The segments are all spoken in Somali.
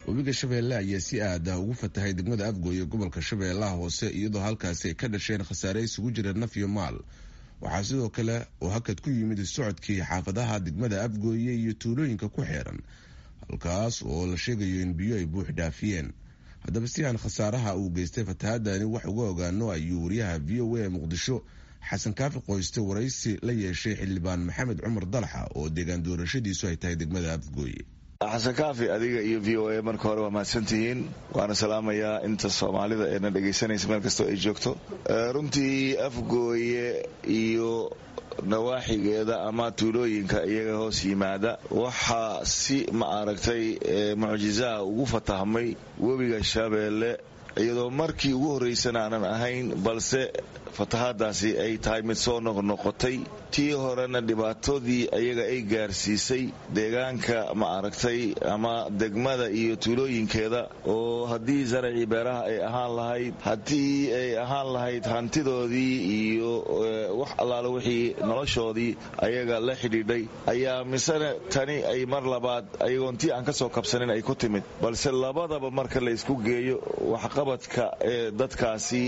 webiga shabeelle ayaa si aada ugu fatahay degmada afgooye gobolka shabeellaha hoose iyadoo halkaasi ay ka dhasheen khasaare isugu jira naf iyo maal waxaa sidoo kale oo hakad ku yimid socodkii xaafadaha degmada afgooye iyo tuulooyinka ku xeeran halkaas oo la sheegayo in biyo ay buux dhaafiyeen haddaba si aan khasaaraha uu geystay fatahaadani wax uga ogaano ayuu wariyaha v o a muqdisho xasan kaafi qoyste waraysi la yeeshay xildhibaan maxamed cumar dalaxa oo deegaan doorashadiisu ay tahay degmada afgooye xasan kaafi adiga iyo v o a marka hore waa mahadsantihiin waana salaamayaa inta soomaalida eena dhegaysanaysa meel kastoo ay joogto runtii afgooye iyo nawaaxigeeda ama tuulooyinka iyaga hoos yimaada waxaa si ma aragtay mucjizaha ugu fatahmay webiga shabeelle iyadoo markii ugu horraysana aanan ahayn balse fatahaadaasi ay tahay mid soo noqnoqotay tii horena dhibaatadii ayaga ay gaarsiisay deegaanka ma aragtay ama degmada iyo tuulooyinkeeda oo haddii zaracii beeraha ay ahaan lahayd haddii ay ahaan lahayd hantidoodii iyo wax allaale wixii noloshoodii ayaga la xidhiidhay ayaa misena tani ay mar labaad ayagoon tii aan ka soo kabsanin ay ku timid balse labadaba marka la ysku geeyo waxqabadka ee dadkaasi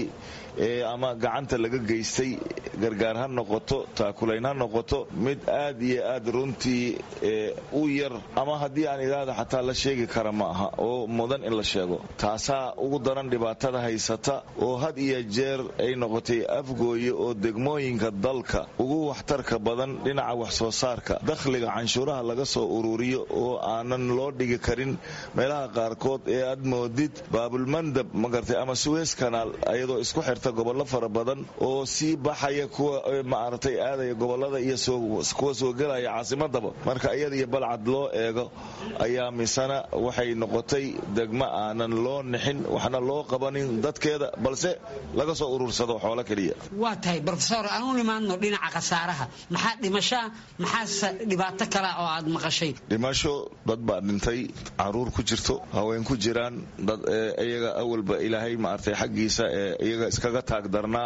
ama gacanta laga geystay gargaar ha noqoto taakulayn ha noqoto mid aad iyo aad runtii u yar ama haddii aan idhaahda xataa la sheegi kara ma aha oo mudan in la sheego taasaa ugu daran dhibaatada haysata oo had iyo jeer ay noqotay afgooye oo degmooyinka dalka ugu waxtarka badan dhinaca wax soo saarka dakhliga canshuuraha laga soo ururiyo oo aanan loo dhigi karin meelaha qaarkood ee aad moodid baabulmandab magartay ama suweys kanaal ayadoo isku xirta gobollo fara badan oo sii baxaya kuwa maaragtay aadaya gobolada iyo kuwa soo gelaya caasimadaba marka iyada iyo balcad loo eego ayaa misana waxay noqotay degmo aanan loo nixin waxna loo qabanin dadkeeda balse laga soo urursado xoolo keliya waa tahay rofesor aan u nimaadno dhinaca khasaaraha maxaa dhimashaa maxaase dhibaato kale oo aad maqashay dhimasho dad baa dhintay caruur ku jirto haween ku jiraan dad iyaga awalba ilaahay maartay xaggiisa ee iyaga iskaga taagdarnaa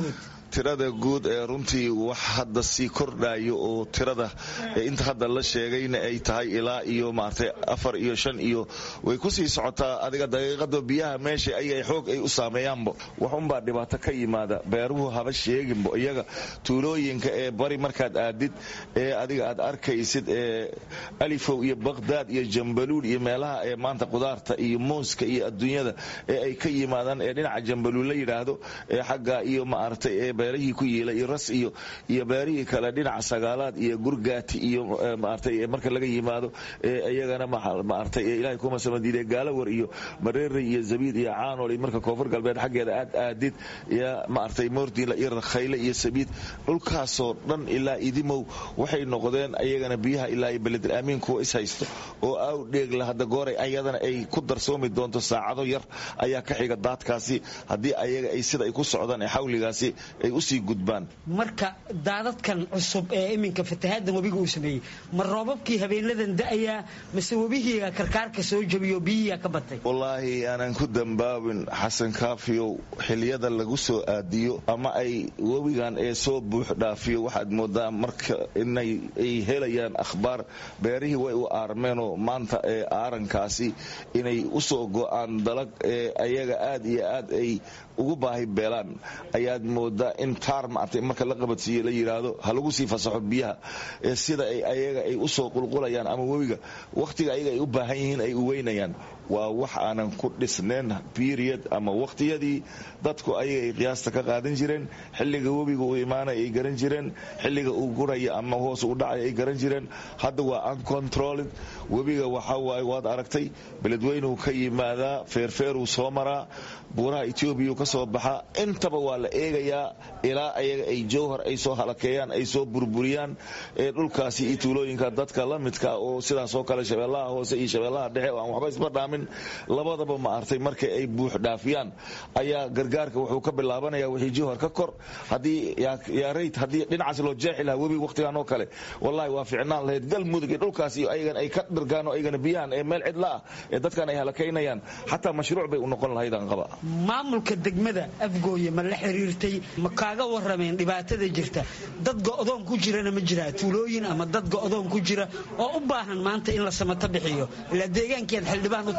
tirada guud ee runtii wax hadda sii kordhayo oo tirada inta hadda la sheegayna ay tahay ilaa iyo maartay afar iyo shan iyo way kusii socotaa adiga daqiiqado biyaha meesha ayay xoog ay u saameeyaanbo waxunbaa dhibaato ka yimaada beeruhu haba sheeginbo iyaga tuulooyinka ee bari markaad aadid ee adiga aad arkaysid ee alifow iyo baqhdaad iyo jambaluul iyo meelaha ee maanta qudaarta iyo muuska iyo adduunyada ee ay ka yimaadaan ee dhinaca jambaluul la yidhaahdo ee xagga iyo maaragtay ee beerihii ku yiila iyo ras iyo iyo beerihii kale dhinaca sagaalaad iyo gurgaati iyo maartay marka laga yimaado iyagana maartay ilaahay kuma samadiide gaalawar iyo mareere iyo zabiid iyo caanol iyo marka koonfur galbeed xaggeeda aad aadid iyo maartay moordiinla iyo rakhayle iyo sabiid dhulkaasoo dhan ilaa idimow waxay noqdeen ayagana biyaha ilaa iyo beledel aamiin kuwa is haysto oo aw dheegla hadda gooray ayadana ay ku darsoomi doonto saacado yar ayaa ka xiga daadkaasi haddii ayaga ay sida ay ku socdaan ee xawligaasi ay usii gudbaan marka daadadkan cusub ee iminka fatahaaddan webiga uu sameeyey ma roobabkii habeenadan da'ayaa mase webihiiga karkaarka soo jabiyo biyihiiga ka batay wallaahi aanan ku dambaabin xasan kaafiyow xiliyada lagu soo aadiyo ama ay webigan ee soo buux dhaafiyo waxaad moodaa marka inay ay helayaan akhbaar beerihii way u aarmeenoo maanta ee aarankaasi inay usoo go'aan dalag ee ayaga aad iyo aad ay ugu baahi beelaan ayaad moodaa in taar maartay marka la qabadsiiye la yidhaahdo ha lagu sii fasaxo biyaha ee sida ay ayaga ay usoo qulqulayaan ama webiga wakhtiga ayaga ay u baahan yihiin ay u weynayaan waa wax aanan ku dhisnayn period ama wakhtiyadii dadku ayaga ay qiyaasta ka qaadan jireen xilliga webiga uu imaanaya ay garan jireen xilliga uu guraya ama hoos u dhacaya ay garan jireen hadda waa uncontrolled webiga waxa waaye waad aragtay beledweynuu ka yimaadaa feerfeeruu soo maraa buuraha etoobiya ka soo baxaa intaba waa la eegayaa ilaa ayaga ay jowhar ay soo halakeeyaan ay soo burburiyaan ee dhulkaasi iyo tuulooyinka dadka la midka oo sidaasoo kale shabeellaha hoose iyo shabeellaha dhexe oo aan waxba isba dhaamin labadaba ma artay markay ay buux dhaafiyaan ayaa gargaarka wuxuu ka bilaabanaya wixii jowhar ka kor haddii yaarayt haddii dhinacaas loo jeexi lahaa webi wakhtigan oo kale wallahi waa ficnaan lahayd galmudug iyo dhulkaas iyo ayagan ay ka dhirgaan oo ayagana biyahan ee meel cidla ah ee dadkan ay halakaynayaan xataa mashruuc bay u noqon lahaydaan qaba maamulka degmada afgooye ma la xiriirtay ma kaaga warameen dhibaatada jirta dad go'doon ku jirana ma jiraa tuulooyin ama dad go'doon ku jira oo u baahan maanta in la samato bixiyo ilaa deegaankeed xildhibaan u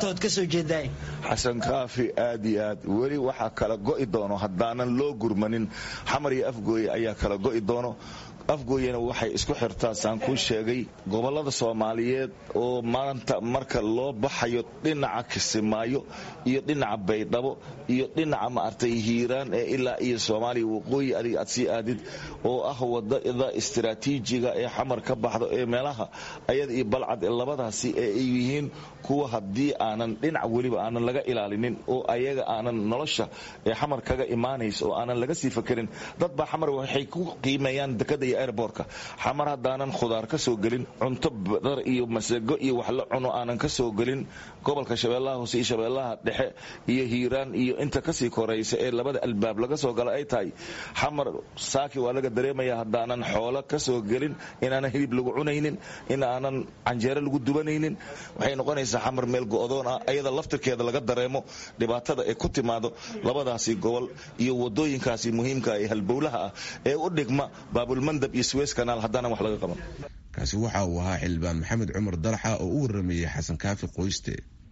qaybtood ka soo jeedaay xasan kaafi aad iyo aad weli waxaa kala go'i doono haddaanan loo gurmanin xamar iyo afgooye ayaa kala go'i doono afgooyena waxay isku xirtaa saan kuu sheegay gobollada soomaaliyeed oo maanta marka loo baxayo dhinaca kisimaayo iyo dhinaca baydhabo iyo dhinaca maartay hiiraan ee ilaa iyo soomaaliya waqooyi adiga aad sii aadid oo ah wadada istiraatiijiga ee xamar ka baxdo ee meelaha ayada iyo balcad labadaasi ee ay yihiin kuwa haddii aanan dhinac weliba aanan laga ilaalinin oo ayaga aanan nolosha ee xamar kaga imaanaysa oo aanan laga sii fakerin dad baa xamar waxay ku qiimeeyaan dekada iyo airbortka xamar haddaanan khudaar ka soo gelin cunto badar iyo masago iyo wax la cuno aanan ka soo gelin gobolka shabeellaha hoose iyo shabeellaha dhexe iyo hiiraan iyo inta kasii koraysa ee labada albaab laga soo gala ay tahay xamar saaki waa laga dareemaya haddaanan xoolo ka soo gelin inaanan hilib lagu cunaynin in aanan canjeero lagu dubanaynin waxay noqonaysaa xamar meel go'doon ah ayada laftirkeeda laga dareemo dhibaatada ee ku timaado labadaasi gobol iyo wadooyinkaasi muhiimka ee halbowlaha ah ee u dhigma baabulmandab iyo suweys kanaal haddaanan wax laga qaban kaasi waxa uu ahaa xildhibaan maxamed cumar dalaxa oo u waramayey xasan kaafi qoyste